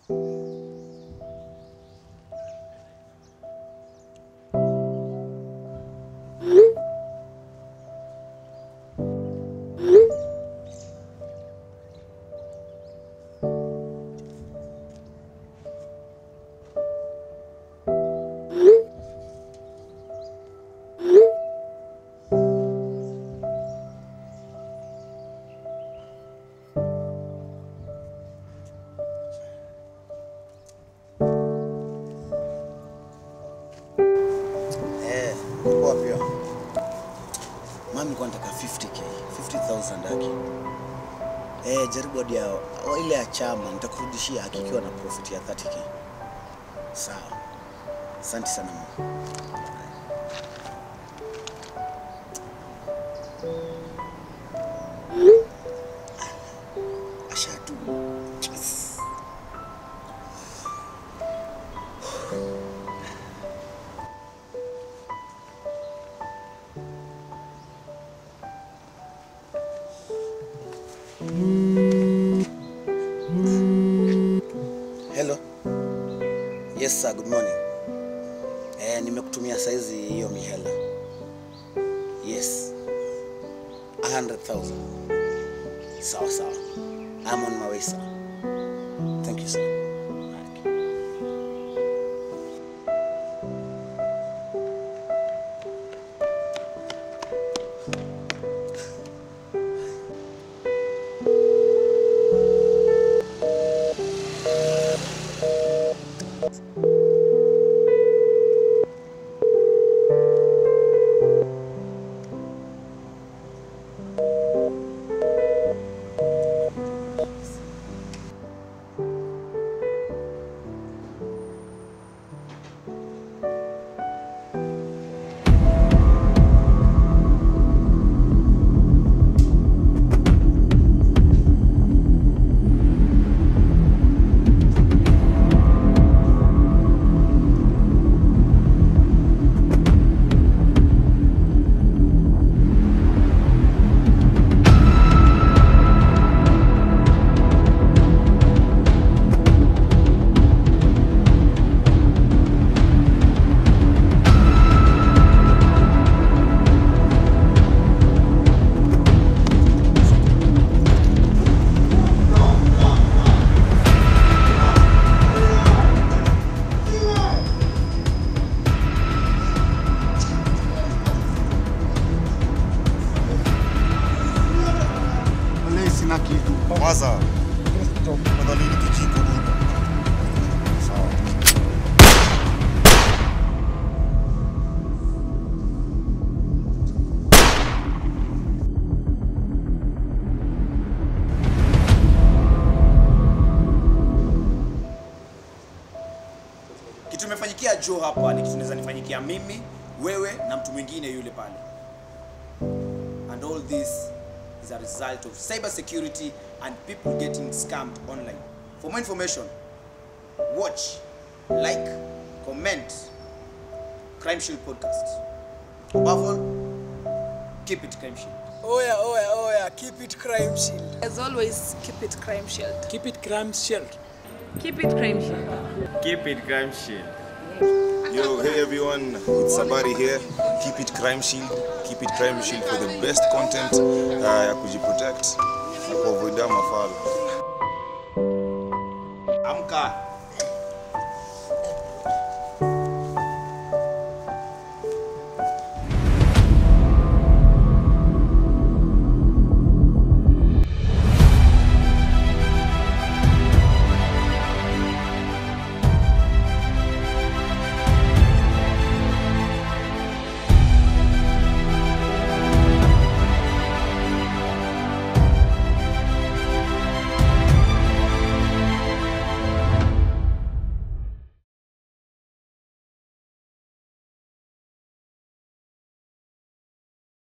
Eh, poa pia. Mami nilikuwa nataka 50k, 50,000 haki. Eh, jaribu hadi ya wa- ile ya chama nitakurudishia hakikiwa na profit ya 30k. Sawa. Asante sana mama. Ashatu. Yes. Hello. Yes sir, good morning. Eh, nimekutumia saizi hiyo mihela. Yes. 100,000. Sawa sawa. I'm on my way sir. Thank you sir. Okay. Wale sina kitu. Kwanza madhalili kijiko bwana. Sawa. kitu imefanyikia Joe hapa ni kitu naweza nifanyikia mimi, wewe na mtu mwingine yule pale. And all this is a result of cyber security and people getting scammed online. For more information, watch, like, comment Crime Shield podcast. Above all, keep it Crime Shield. Oya, oya, oya, keep it crime shield. As always, keep it crime shield. Keep it crime shield. Keep it crime shield. Keep it crime shield. Yo, hey everyone, it's Sabari here. Keep it Crime Shield. Keep it Crime Shield for the best content uh, ya kujiprotect na kuavoida mafala. Amka.